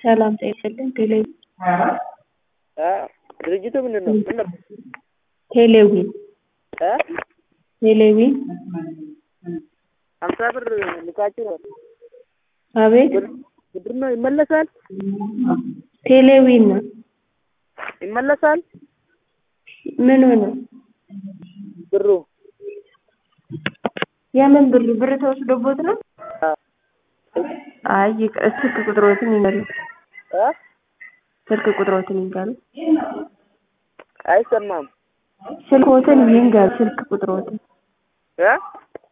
ሰላም ጤና ይስጥልኝ። ቴሌ እ ድርጅቱ ምንድን ነው? ምን ነበር? ቴሌዊን እ ቴሌዊን ሀምሳ ብር ልካችሁ ነው? አቤት ብር ብር ነው ይመለሳል? ቴሌዊን ነው። ይመለሳል ምኑ ነው? ብሩ? የምን ብር ብር ተወስዶቦት ነው? አ አይ ይቅ- ስልክ ቁጥሮትን ይንገሩ። እ ስልክ ቁጥሮትን ይንገሩ። አይሰማም ስልኮትን ይንገሩ። ስልክ ቁጥሮትን እ